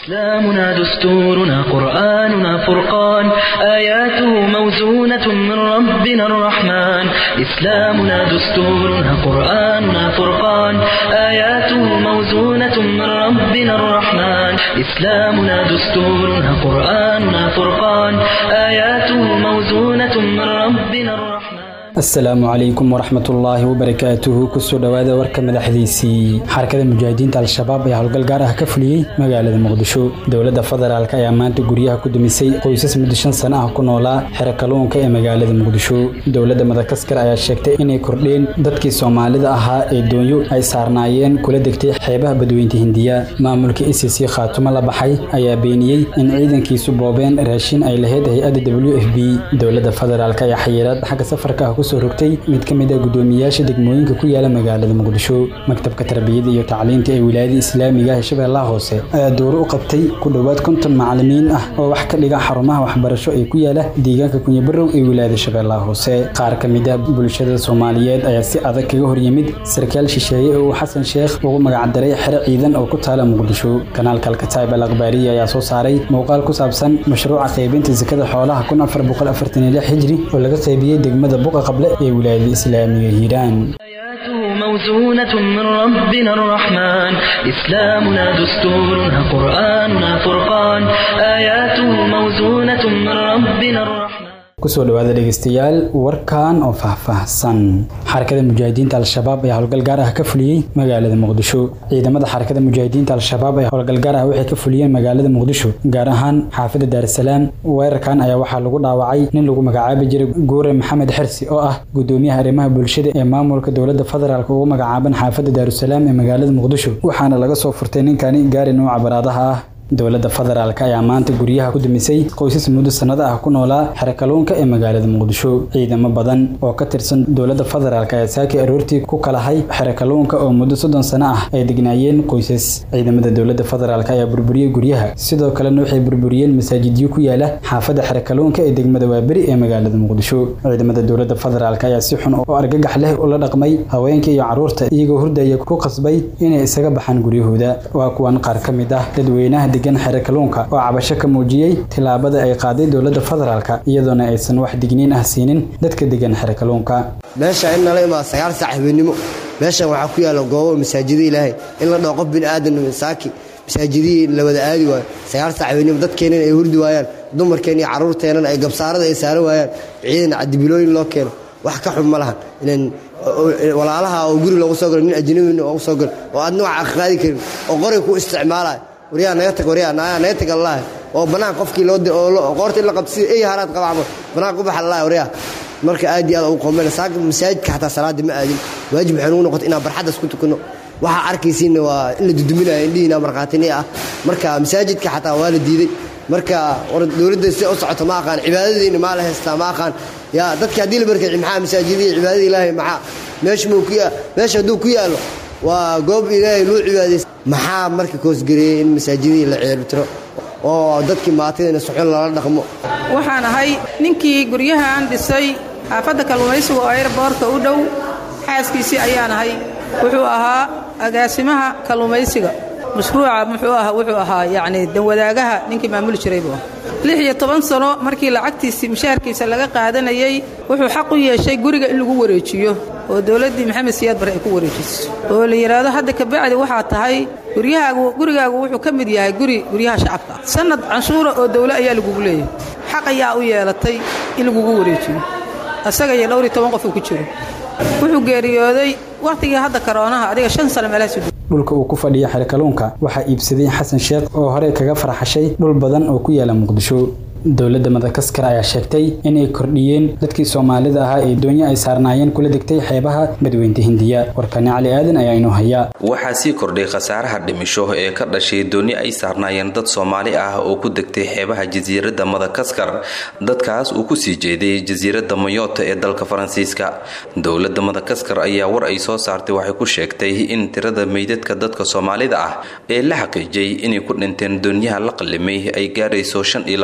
إسلامنا دستورنا قرآننا فرقان آياته موزونة من ربنا الرحمن إسلامنا دستورنا قرآننا فرقان آياته موزونة من ربنا الرحمن إسلامنا دستورنا قرآننا فرقان آياته موزونة من ربنا الرحمن asalaamu calaykum waraxmatullaahi wabarakaatuhu kusoo dhowaada warka madaxdiisii xarakada mujaahidiinta al-shabaab ayaa howlgal gaar ah ka fuliyey magaalada muqdisho dowladda federaalk ayaa maanta guryaha ku dumisay qoysas muddo shan sano ah ku noolaa xero kalluunka ee magaalada muqdisho dowladda madagaskar ayaa sheegtay inay kordheen dadkii soomaalida ahaa ee doonyo ay saarnaayeen kula degtay xeebaha badweynta hindiya maamulka e c c khaatumo la baxay ayaa beeniyey in ciidankiisu boobeen raashin ay lahayd hay-adda w f b dowladda federaalk ayaa xayiraad xagga safarka ah kusoo rogtay mid ka mid ah guddoomiyayaasha degmooyinka ku yaala magaalada muqdisho maktabka tarbiyada iyo tacliinta ee wilaayada islaamiga ee shabeellaha hoose ayaa dooro u qabtay ku dhowaad konton macalimiin ah oo wax ka dhiga xarumaha waxbarasho ee ku yaala deegaanka kunyabarow ee wilaayada shabeellaha hoose qaar ka mid ah bulshada soomaaliyeed ayaa si adag kaga horyimid sarkaal shisheeye oo uu xasan sheekh ugu magacdaray xero ciidan oo ku taala muqdisho kanaalka alkataib al akhbaariya ayaa soo saaray muuqaal ku saabsan mashruuca qaybinta sakada xoolaha kun afar boqol afartan iyo lix hijri oo laga qaybiyey degmada buqa qable ee wilaayada islaamiga hiiraan آياته موزونة من ربنا الرحمن إسلامنا دستورنا قرآننا فرقان آياته موزونة من ربنا الرحمن kusoo dhowaada dhegeystayaal warkan oo faahfaahsan xarakada mujaahidiinta al-shabaab ayaa howlgal gaar ah ka fuliyey magaalada muqdisho ciidamada xarakada mujaahidiinta al-shabaab ayaa howlgal gaar ah waxay ka fuliyeen magaalada muqdisho gaar ahaan xaafada daarasalaam weerarkan ayaa waxaa lagu dhaawacay nin lagu magacaabi jiray guure maxamed xersi oo ah gudoomiyaha arrimaha bulshada ee maamulka dowladda federaalk ugu magacaaban xaafada daarusalaam ee magaalada muqdisho waxaana laga soo furtay ninkani gaari nuuca baraadaha ah dowladda federaalk ayaa maanta guryaha ku dumisay qoysas muddo sannado ah ku noolaa xero kalluunka ee magaalada muqdisho ciidamo badan oo ka tirsan dowladda federaalk ayaa saakii aroortii ku kalahay xero kalluunka oo muddo soddon sano ah ay degnaayeen qoysas ciidamada dowladda federaalk ayaa burburiyey guryaha sidoo kalena waxay burburiyeen masaajidyo ku yaala xaafadda xero kalluunka ee degmada waaberi ee magaalada muqdisho ciidamada dowladda federaalk ayaa si xun oo argagax leh ula dhaqmay haweenka iyo carruurta iyagoo hurdaya ku qasbay inay isaga baxaan guryahooda waa kuwan qaar ka mid ah dadweynaha xere kalluunka oo cabasho ka muujiyey tillaabada ay qaaday dowladda federaalka iyadoona aysan wax digniin ah siinin dadka degan xere kalluunka meesha in nala imaado sagaal saac habeenimo meeshan waxaa ku yaalla goobo masaajida ilaahay in la dhaho qof bini aadan saaki masaajidihii la wada aadi waayo sagaal saac habeenimo dadkeennan ay hurdi waayaan dumarkeen iyo carruurteennan ay gabsaarada ay saaran waayaan ciidan cadibilooyin loo keeno wax ka xun ma lahan inan walaalaha oo guri loogu soo galo nin ajnabi loogu soo galo oo aadna wax aqaadi karin oo qoray ku isticmaalayo waryaa naga tag waryaa naga tag allah oo banaan qofkii loo qoorta in la qabto sida ey haraad qabacmo banaan ku baxa allah waryaa marka aad iyo aad ugu qoomeen saaka masaajidka xataa salaada ma aadin waajib waxay nugu noqotay inaan barxaddas ku tukanno waxaa arkaysiinna waa in la duduminayo indhihiina markhaatini ah marka masaajidka xataa waa la diiday marka war dowladda si u socoto ma aqaan cibaadadiina maa la haystaa ma aqaan yaa dadka haddii la barkay maxaa masaajidihii cibaadada ilaahay maxaa meesha muu ku meesha hadduu ku yaallo waa goob ilaahay loo cibaadaysa maxaa marka koosgareeyey in masaajidihii la ceelitiro oo dadkii maatidana soxon lala dhaqmo waxaan ahay ninkii guryahan dhisay xaafadda kalluumaysiga oo ayrboorka u dhow xaaskiisii ayaan ahay wuxuu ahaa agaasimaha kalluumaysiga mashruuca muxuu ahaa wuxuu ahaa yacni danwadaagaha ninkii maamuli jiray buu lix iyo toban sano markii lacagtiisii mushaharkiisa laga qaadanayey wuxuu xaq u yeeshay guriga in lagu wareejiyo oo dowladdii maxamed siyaad bare ay ku wareejiso oo la yidhaahdo hadda kabacdi waxaa tahay guryahaagu gurigaagu wuxuu ka mid yahay guri guryaha shacabka sannad canshuura oo dawle ayaa lagugu leeyahay xaq ayaa u yeelatay in lagugu wareejiyo asaga iyo dhowr iyo toban qof uu ku jiro wuxuu geeriyooday wakhtigii hadda karoonaha adiga shan sano meelahaas dhulka uu ku fadhiya xero kalluunka waxaa iibsaday xasan sheekh oo horey kaga farxashay dhul badan oo ku yaala muqdisho dowladda madagaskar ayaa sheegtay inay kordhiyeen dadkii soomaalida ahaa ee doonyo ay saarnaayeen kula degtay xeebaha badweynta hindiya warkani cali aadan ayaa inoo hayaa waxaa sii kordhay khasaaraha dhimisho ee ka dhashay dooni ay saarnaayeen dad soomaali ah oo ku degtay xeebaha jasiiradda madagaskar dadkaas uu kusii jeeday jasiiradda mayoota ee dalka faransiiska dowladda madagaskar ayaa war ay soo saartay waxay ku sheegtay in tirada meydadka dadka soomaalida ah ee la xaqiijiyay inay ku dhinteen doonyaha la qalimay ay gaarayso shan iyo labaatan ruux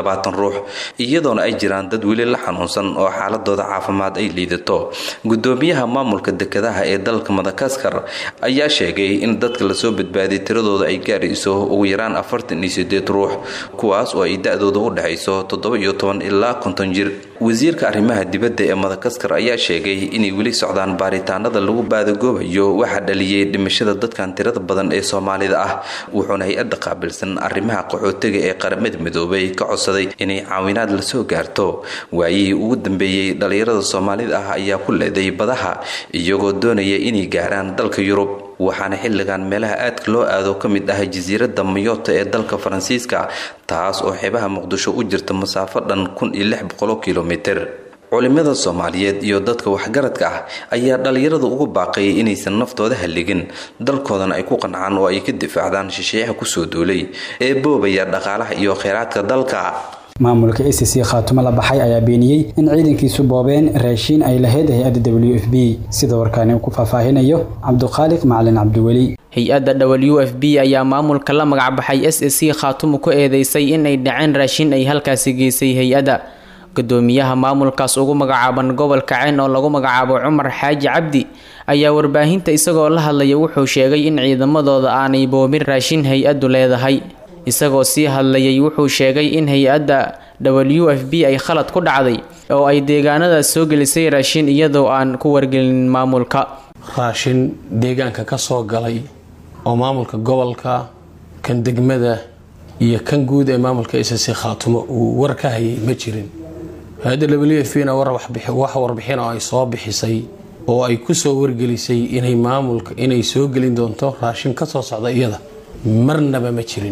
ruux iyadoona ay jiraan dad weli la xanuunsan oo xaaladooda caafimaad ay liidato gudoomiyaha maamulka dekedaha ee dalka madagaskar ayaa sheegay in dadka lasoo badbaadiyay tiradooda ay gaarayso ugu yaraan afartan iyo sideed ruux kuwaas oo ay da-dooda u dhexayso toddoba iyo toban ilaa konton jir wasiirka arrimaha dibadda ee madagaskar ayaa sheegay inay weli socdaan baaritaanada lagu baadagoobayo waxaa dhaliyay dhimashada dadkan tirada badan ee soomaalida ah wuxuuna hay-adda qaabilsan arrimaha qaxootiga ee qaramada midoobay ka codsaday inay caawinaad lasoo gaarto waayihii ugu dambeeyey dhallinyarada soomaalida ah ayaa ku leeday badaha iyagoo doonaya inay gaaraan dalka yurub waxaana xilligan meelaha aadka loo aado ka mid ah jasiiradda mayoota ee dalka faransiiska taas oo xeebaha muqdisho u jirta masaafo dhan kun iyo lix boqolo kilomitir culimada soomaaliyeed iyo dadka waxgaradka ah ayaa dhallinyarada ugu baaqayay inaysan naftooda halligin dalkoodana ay ku qancaan oo ay ka difaacdaan shisheeyaha kusoo duulay ee boobaya dhaqaalaha iyo kheyraadka dalka maamulka a c c khaatumo la baxay ayaa beeniyey in ciidankiisu boobeen raashiin ay lahayd hay-adda w f b sida warkaani uu ku faahfaahinayo cabduqaaliq macalin cabdiweli hay-adda w f b ayaa maamulka la magacbaxay s a c khaatumo ku eedeysay in ay dhaceen raashin ay halkaasi geysay hay-adda gudoomiyaha maamulkaas ugu magacaaban gobolka ceen oo lagu magacaabo cumar xaaji cabdi ayaa warbaahinta isagoo la hadlaya wuxuu sheegay in ciidamadooda aanay boobin raashin hay-addu leedahay isagoo sii hadlayay wuxuu sheegay in hay-adda w f b ay khalad ku dhacday oo ay deegaanadaas soo gelisay raashin iyadoo aan ku wargelin maamulka raashin deegaanka ka soo galay oo maamulka gobolka kan degmada iyo kan guud ee maamulka sc khaatumo uu war ka hayay ma jirin hay-adda w f na wax warbixin oo ay soo bixisay oo ay kusoo wargelisay inay maamulka inay soo gelin doonto raashin kasoo socda iyada marnaba ma jirin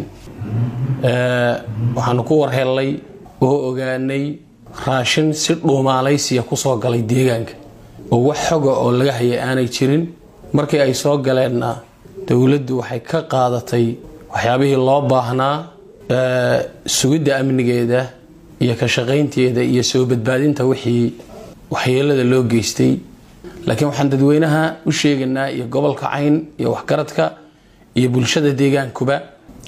waxaanu ku warhelnay oo ogaanay raashin si dhuumaalaysiya kusoo galay deegaanka oo wax xoga oo laga hayay aanay jirin markii ay soo galeenna dowladdu waxay ka qaadatay waxyaabihii loo baahnaa sugidda amnigeeda iyo ka shaqaynteeda iyo soo badbaadinta wixii waxyeelada loo geystay laakiin waxaan dadweynaha u sheegaynaa iyo gobolka cayn iyo waxgaradka iyo bulshada deegaankuba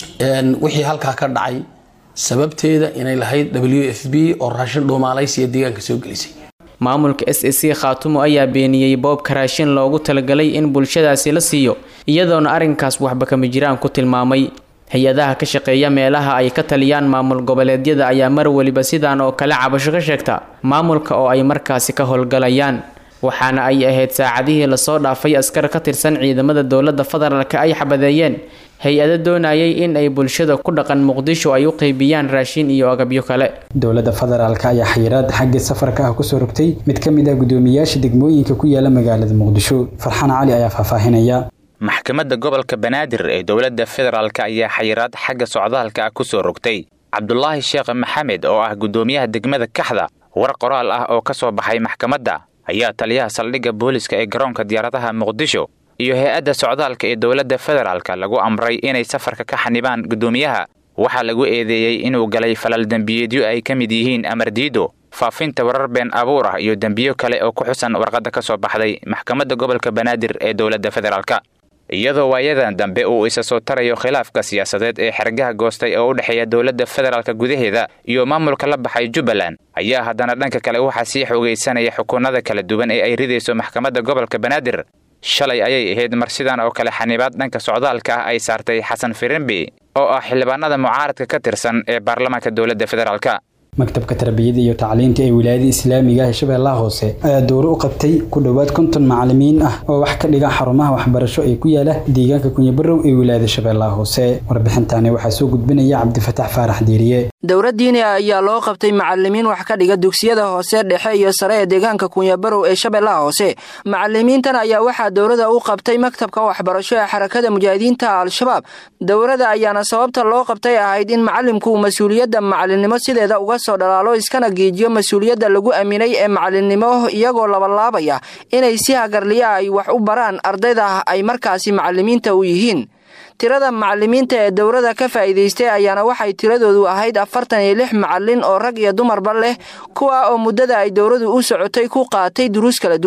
wixii halkaa ka dhacay sababteeda inay lahayd w f b oo raashin dhuumaalaysiya deegaanka soo gelisay maamulka s a c khaatumo ayaa beeniyey boobka raashin loogu talagalay in bulshadaasi la siiyo iyadoona arrinkaas waxba kama jiraan ku tilmaamay hay-adaha ka shaqeeya meelaha ay ka taliyaan maamul goboleedyada ayaa mar weliba sidaan oo kale cabasho ka sheegta maamulka oo ay markaasi ka howlgalayaan waxaana ay ahayd saacadihii lasoo dhaafay askar ka tirsan ciidamada dowladda federaalka ay xabadeeyeen hay-ado doonayay in ay bulshada ku dhaqan muqdisho ay u qeybiyaan raashin iyo agabyo kale dowladda federaalka ayaa xayiraad xagga safarka ah kusoo rogtay mid ka mid ah gudoomiyaasha degmooyinka ku yaala magaalada muqdisho farxaan cali ayaa faahfaahinaya maxkamadda gobolka banaadir ee dowladda federaalk ayaa xayiraad xagga socdaalka ah kusoo rogtay cabdulaahi sheekh maxamed oo ah gudoomiyaha degmada kaxda war qoraal ah oo ka soo baxay maxkamadda ayaa taliyaha saldhigga booliska ee garoonka diyaaradaha muqdisho iyo hay-adda socdaalka ee dowladda federaalk lagu amray inay safarka ka xanibaan gudoomiyaha waxaa lagu eedeeyey inuu galay falal dembiyeedyo ay ka mid yihiin amar diido faafinta warar been abuur ah iyo dembiyo kale oo ku xusan warqadda ka soo baxday maxkamadda gobolka banaadir ee dowladda federaalk iyadoo waayadan dambe uu isa soo tarayo khilaafka siyaasadeed ee xergaha goostay oo u dhexeeya dowladda federaalka gudaheeda iyo maamulka la baxay jubbaland ayaa haddana dhanka kale waxaa sii xoogaysanaya xukuunada kala duwan ee ay ridayso maxkamadda gobolka banaadir shalay ayay ahayd mar sidan oo kale xanibaad dhanka socdaalka ah ay saartay xasan firimbi oo ah xildhibaanada mucaaradka ka tirsan ee baarlamaanka dowladda federaalka maktabka tarbiyada iyo tacliinta ee wilaayada islaamiga ee shabeellaha hoose ayaa dowro u qabtay ku dhowaad konton macalimiin ah oo wax ka dhiga xarumaha waxbarasho ee ku yaala deegaanka kunyabarow ee wilaayada shabeellaha hoose warbixintani waxaa soo gudbinaya cabdifataax faarax diiriye dowladdiini ayaa loo qabtay macalimiin wax ka dhiga dugsiyada hoose dhexe iyo sare ee deegaanka kunyabarow ee shabeellaha hoose macalimiintan ayaa waxaa dowladda u qabtay maktabka waxbarasho ee xarakada mujaahidiinta al-shabaab dowladda ayaana sababta loo qabtay ahayd in macalimku mas-uuliyadda macalinimo sideeda uga soo dhalaalo iskana geejiyo mas-uuliyadda lagu aaminay ee macalinimo iyagoo labalaabaya inay si hagarliya ay wax u baraan ardayda ay markaasi macalimiinta u yihiin tirada macalimiinta ee dowladda ka faa'iidaystay ayaana waxay tiradoodu ahayd afartan iyo lix macalin oo rag iyo dumarba leh kuwa oo muddada ay dowladdu u socotay ku qaatay duruus kala duwan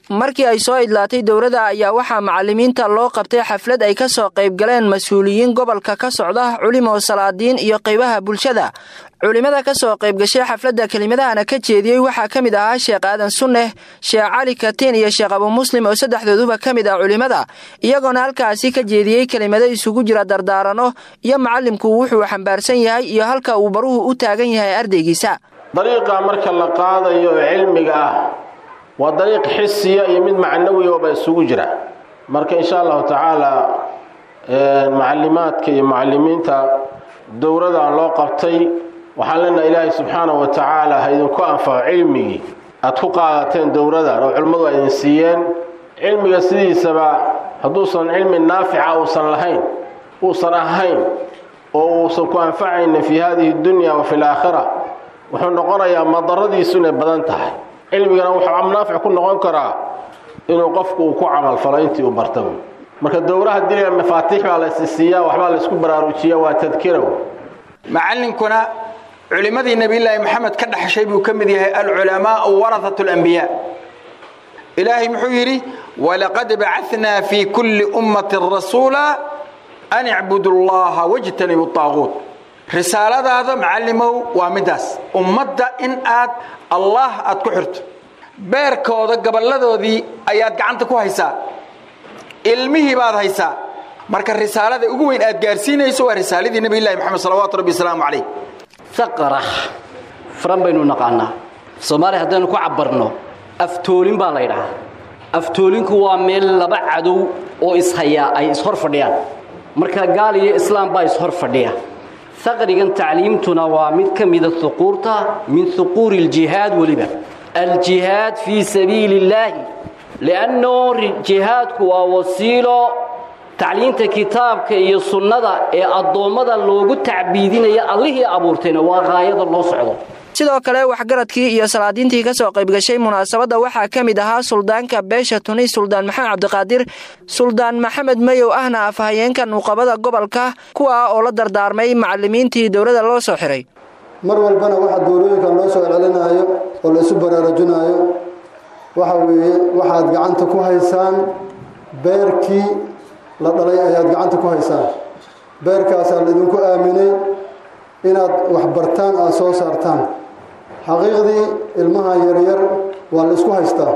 markii ay soo idlaatay dowladda ayaa waxaa macalimiinta loo qabtay xaflad ay ka soo qayb galeen mas-uuliyiin gobolka ka socda culimo salaadiin iyo qaybaha bulshada culimada ka soo qayb gashay xafladda kelimadahana ka jeediyey waxaa ka mid ahaa sheekh aadan sunneh sheekh cali katiin iyo sheekh abu muslim oo saddexdooduba ka mid ah culimada iyagoona halkaasi ka jeediyey kelimado isugu jira dardaarano iyo macallimku wuxuu xambaarsan yahay iyo halka uu baruhu u taagan yahay ardaygiisa dariiqa marka la qaadayo ee cilmiga ah waa dariiq xisiya iyo mid macnawiyooba isugu jira marka insha allahu tacaala macalimaadka iyo mucalimiinta dowradan loo qabtay waxaan leenaha ilaahay subxaanahu wa tacaala ha idinku anfaco cilmigii aad ku qaadateen dowradan oo culimmadu ay idin siiyeen cilmiga sidiisaba hadduusan cilmi naafica uusan lahayn uusan ahayn oo uusan ku anfacaynin fii hadihi dunya wa fi laakhira wuxuu noqonayaa madaradiisu inay badan tahay cilmigana wuxuu naafic ku noqon karaa inuu qofku uu ku camalfalo intii uu barta marka dowraha diliga mafaatiix baa la isisiiyaa waxbaa la isku baraarujiya waa tadkirow macallinkuna culimmadii nebiyullaahi maxamed ka dhaxshay buu ka mid yahay alculamaau warahat alambiyaa ilaahay muxuu yidhi walaqad bacadnaa fii kulli ummatin rasuula an icbudu llaha wajtanibu aaquut risaaladaada macallimow waa middaas ummadda in aad allah aad ku xirto beerkooda gaballadoodii ayaad gacanta ku haysaa ilmihii baad haysaa marka risaalada ugu weyn aad gaarsiinayso waa risaaladii nebilahi moxamed salawaatu rabbi wasalaamu calayh saqarax furan baynu naqaanaa soomaaliya haddaynu ku cabbarno aftoolin baa la ydhahaa aftoolinku waa meel laba cadow oo ishayaa ay ishor fadhiyaan marka gaal iyo islaam baa ishor fadhiya saqrigan tacliimtuna waa mid ka mida huquurta min huquuri aljihaad weliba aljihaad fii sabiili illaahi li'anno jihaadku waa wasiilo tacliinta kitaabka iyo sunnada ee addoommada loogu tacbiidinaya allihii abuurtayna waa haayada loo socdo sidoo kale waxgaradkii iyo salaadiintii ka soo qayb gashay munaasabadda waxaa ka mid ahaa suldaanka beesha tuni suldaan maxamed cabdiqaadir suldaan maxamed mayow ahna afhayeenka nuuqabada gobolka kuwa oo la dardaarmay macalimiintii dowladda loo soo xiray mar walbana waxa doorooyinkan loo soo celcelinaayo oo la isu baraarujinaayo waxa weeye waxaad gacanta ku haysaan beerkii la dhalay ayaad gacanta ku haysaan beerkaasaa laidinku aaminay inaad waxbartaan aada soo saartaan xaqiiqdii ilmaha yaryar waa la isku haystaa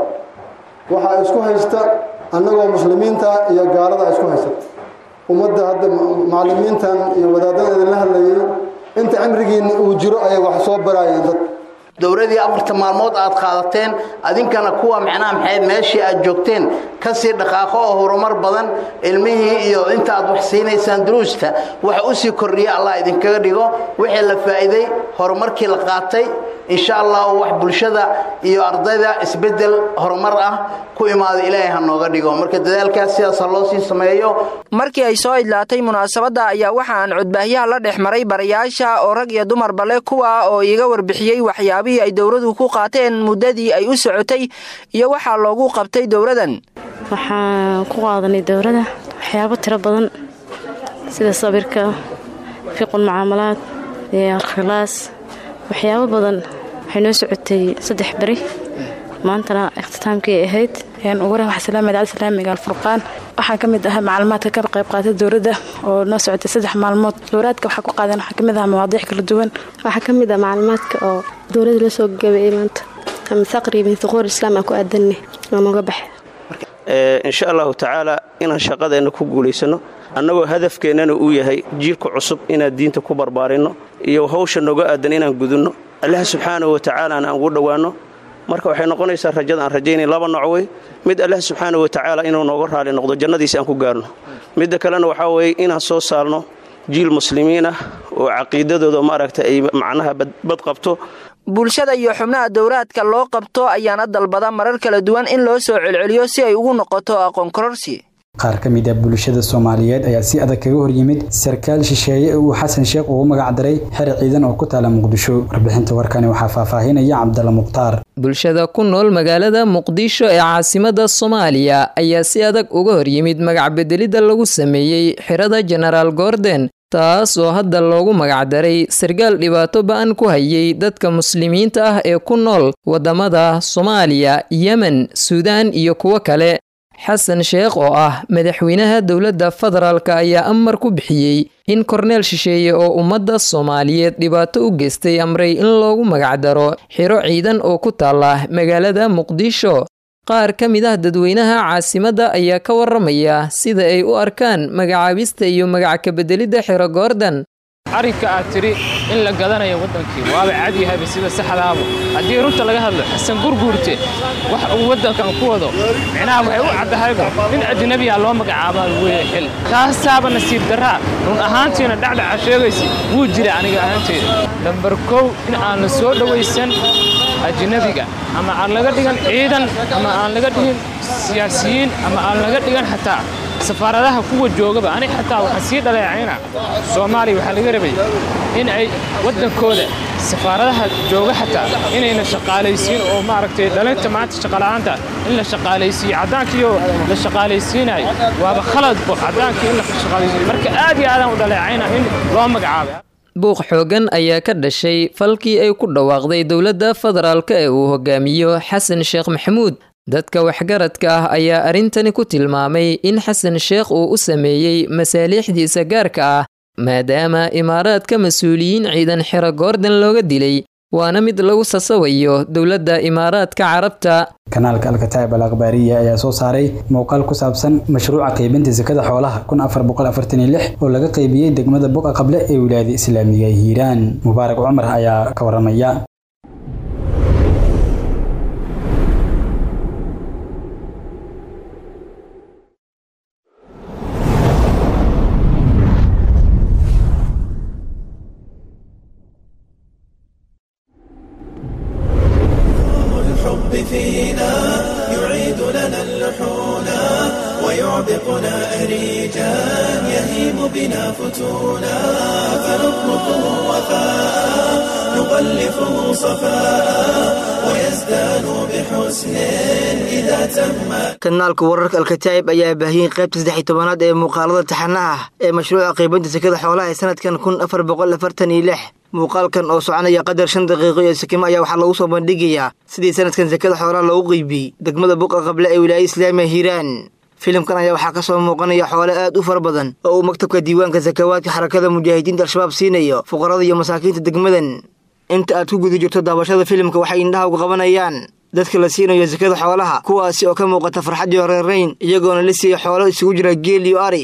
waxaa isku haysta annagoo muslimiinta iyo gaalada isku haysata ummadda hadda macallimiintan iyo wadaadada idinla hadlayay inta cimrigiinna uu jiro ayay wax soo baraayeen dad dowladii afarta maalmood aad qaadateen adinkana kuwa micnaha maxayd meeshii aad joogteen kasii dhaqaaqo oo horumar badan ilmihii iyo inta aad wax siinaysaan duruusta waxa u sii kordhiya allah idinkaga dhigo wixii la faa'iiday horumarkii la qaatay insha allah wax bulshada iyo ardayda isbedel horumar ah ku imaada ilaahay ha nooga dhigo marka dadaalkaas sidaas ha loo sii sameeyo markii ay soo idlaatay munaasabadda ayaa waxa aan codbaahyaha la dhex maray barayaasha oo rag iyo dumarba leh kuwa oo iiga warbixiyey waxyaabihii ay dowladu ku qaateen muddadii ay u socotay iyo waxaa loogu qabtay dowladan waxaan ku qaadanay dowladda waxyaabo tiro badan sida sabirka fiqul mucaamalaad iyo alkhilaas waxyaabo badan waxay noo socotay saddex beri maantana ikhtitaamkii ay ahayd ugu waxsalaamad alislaamiga alfurqaan waxaa ka mid ahaa macluumaadka ka qayb qaatay dowladda oo noo socotay saddex maalmood dowlaadka waxaa ku qaadan waxaa kamid ahaa mawaadiic kala duwan waxaa ka mid ah macluumaadka oo dowladda la soo gabeeyey maanta ama saqri min thuquur islaam aan ku aadanay oo nooga baxay insha allahu tacaala inaan shaqadeenna ku guulaysano annagoo hadafkeennana uu yahay jiilka cusub inaan diinta ku barbaarinno iyo hawsha nooga aadan inaan gudunno allah subxaanahu wa tacaalaana aan ugu dhowaanno marka waxay noqonaysaa rajada aan rajaynay laba nooc wey mid allah subxaanahu wa tacaala inuu nooga raali noqdo jannadiisi aan ku gaarno midda kalena waxaa weeye inaan soo saalno jiil muslimiin ah oo caqiidadooda maaragta ay macnaha bad qabto bulshada iyo xubnaha dowraadka loo qabto ayaana dalbada marar kala duwan in loo soo celceliyo si ay ugu noqoto aqoon kororsi qaar ka mid ah bulshada soomaaliyeed ayaa si adag kaga horyimid sarkaal shisheeye uu xasan sheekh ugu magac daray xer ciidan oo ku taala muqdisho warbixinta warkani waxaa faahfaahinaya cabdalla mukhtaar bulshada ku nool magaalada muqdisho ee caasimada soomaaliya ayaa si adag uga horyimid magac bedelidda lagu sameeyey xirada jenaraal gordon taas oo hadda loogu magacdaray sarkaal dhibaato ba-an ku hayay dadka muslimiinta ah ee ku nool waddamada soomaaliya yemen suudaan iyo kuwo kale xasan sheekh oo ah madaxweynaha dowladda federaalk ayaa amar ku bixiyey in korneel shisheeye oo ummadda soomaaliyeed dhibaato u geystay amray in loogu magacdaro xiro ciidan oo ku taala magaalada muqdisho qaar ka mid ah dadweynaha caasimadda ayaa ka waramaya sida ay u arkaan magacaabista iyo magac kabedelidda xiro goordan arrinka aad tidhi in la gadanayo waddankii waaba cadyahayba sida saxdaaba haddii runta laga hadlo xasan gurguurte wax uu waddankan ku wado micnaha waxay u caddahayba nin ajnabiya loo magacaabaa weeye xil taasaaba nasiib darraa run ahaantiina dhacdhaca sheegaysa wuu jira aniga ahaanteyda lambar kow in aan la soo dhowaysan ajnabiga ama aan laga dhigan ciidan ama aan laga dhigin siyaasiyiin ama aan laga dhigan xataa safaaradaha kuwa joogaba ani xataa waxaan sii dhaleecayna soomaaliya waxaa laga rabay in ay waddankooda safaaradaha jooga xataa inayna shaqaalaysiin oo maaragtay dhalinta maanta shaqala'aanta in la shaqaalaysiiyo caddaankiioo la shaqaalaysiinayo waaba khaladbo caddaankii in la shaqaalaysiiyo marka aad iyo aadaan u dhaleecayna in loo magacaabay buuq xoogan ayaa ka dhashay falkii ay ku dhawaaqday dowladda federaalk ee uu hogaamiyo xasan sheekh maxamuud dadka waxgaradka ah ayaa arrintani ku tilmaamay in xasan sheekh uu u sameeyey masaaliixdiisa gaarka ah maadaama imaaraadka mas-uuliyiin ciidan xiro goordan looga dilay waana mid lagu sasawayo dowladda imaaraadka carabta kanaalka alkataa'ib al akhbaariya ayaa soo saaray muuqaal ku saabsan mashruuca qaybinta sakada xoolaha kun afar boqol afartan iyo lix oo laga qaybiyey degmada buqa qable ee wilaayada islaamiga ee hiiraan mubaarak cumar ayaa ka waramaya فينا يعيد لنا اللحونا ويعبقنا أريجا يهيم بنا فتونا فنطلقه وفاء نغلفه صفاء ويزدان بحسن إذا تم kanaalka wararka alkataa'ib ayaa baahiyey qaybta saddex iyo tobanaad ee muuqaalada taxanaha ah ee mashruuca qaybinta sekada xoolaha ee sanadkan kun afar boqol afartan iyo lix muuqaalkan oo soconaya qadar shan daqiiqo iyo sakimo ayaa waxaa lagu soo bandhigayaa sidii sanadkan sekada xoolaha loogu qeybiyey degmada buqa qable ee wilaayada islaamiga hiiraan filimkan ayaa waxaa ka soo muuqanaya xoole aad u fara badan oo uu maktabka diiwaanka sakawaadka xarakada mujaahidiinta al-shabaab siinayo fuqarada iyo masaakiinta degmadan inta aad ku guda jirto daabashada filimka waxay indhaha uga qabanayaan dadka la siinayo sakada xoolaha kuwaasi oo ka muuqata farxad iyo reerayn iyagoona la siiyey xoolo isugu jira geel iyo ari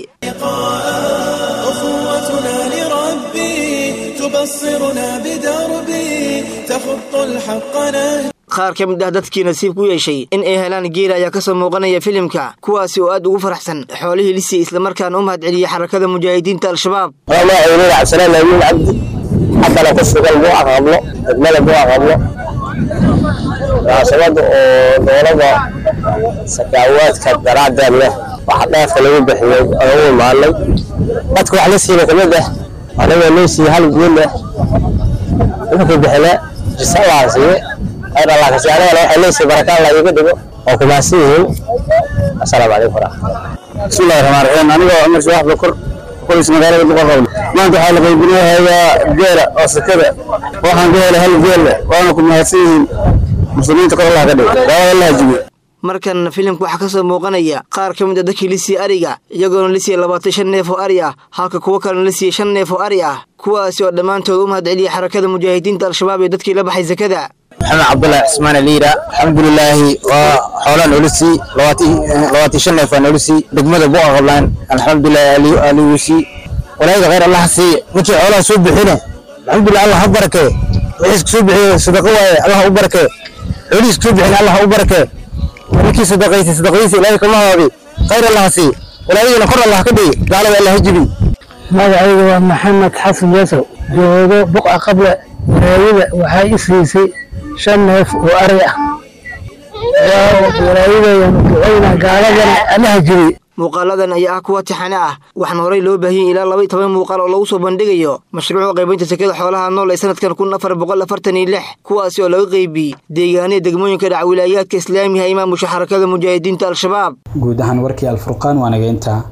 أخوتنا لربي تبصرنا بدربي تخط الحق نهجي qaar ka mid ah dadkii nasiib ku yeeshay in ay helaan geela ayaa ka soo muuqanaya filimka kuwaasi oo aad ugu faraxsan xoolihii lisii islamarkaana u mahad celiyey xarakada mujaahidiinta al-shabaab magacaynu cabsanaan laayiin cabdi xaggana ku sugan buuca qablo degmada buuca qablo munaasabada oo dowladda sakaawaadka daraaddeed leh waxa dheefka lagu bixiyey oo u imaanay dadka wax la siina kamid ah anigoo loo siiyey hal guul leh wuxuu bixine jisa waa siiye khayr allah kasi anigana waxay leesiiy barakaan la iiga dhigo oo kumaadsan yihiin asalaamu calaykum waraxmatullah bismillahi raxmaan raxiim anigoo cumar shaax bakur qoys magaalada boqorqowl maanta waxaa la qaybinayaa geela oo sakada waxaan ka helay hal geel leh waana ku mahadsan yihiin muslimiinta kor allah ka dhigo daawada allah jibiyo markan filimka waxaa ka soo muuqanaya qaar ka mid a dadkii la siiyey ariga iyagoona la siiyey labaatan shan neef oo ari ah halka kuwo kalena la siiyey shan neef oo ari ah kuwaasi oo dhammaantood u mahad celiyey xarakada mujaahidiinta al-shabaab iyo dadkii la baxay sakada maxamed cabdullahi cismaan aliira alxamdulilaahi waa xoolaan noola sii labaatan shan neef waa noola sii degmada buqa qablaan alxamdulilahi aligu sii walaayada khayr allah sii ninkii xoolaha soo bixine alxamdulilah allah ha barakee wixii isku soo bixiye sadaqa waaye allah u barakee xoolihii isku soo bixine allah u barakee ninkii sadaqaysay sadaqadiisa ilaahay kama haabi khayr allah sii walaayadana kor allah ka dhigi gaalada allah ha jibi magacayga waa maxamed xasan yasow joogo buqa qable walaayada waxay i siisay shan neef oo ari ah walaayadayanu ducayna gaaladana allaha jibi muuqaaladan ayaa ah kuwa tixane ah waxaana horey loo baahiyey ilaa laba iyo toban muuqaal oo lagu soo bandhigayo mashruuca qaybinta sekada xoolaha nool ee sanadkan kun afar boqol afartan iyo lix kuwaasi oo laga qeybiyey deegaanada degmooyinka dhac wilaayaadka islaamiga ee maamusha xarakada mujaahidiinta al-shabaab guud ahaan warkii alfurqaan waa naga intaa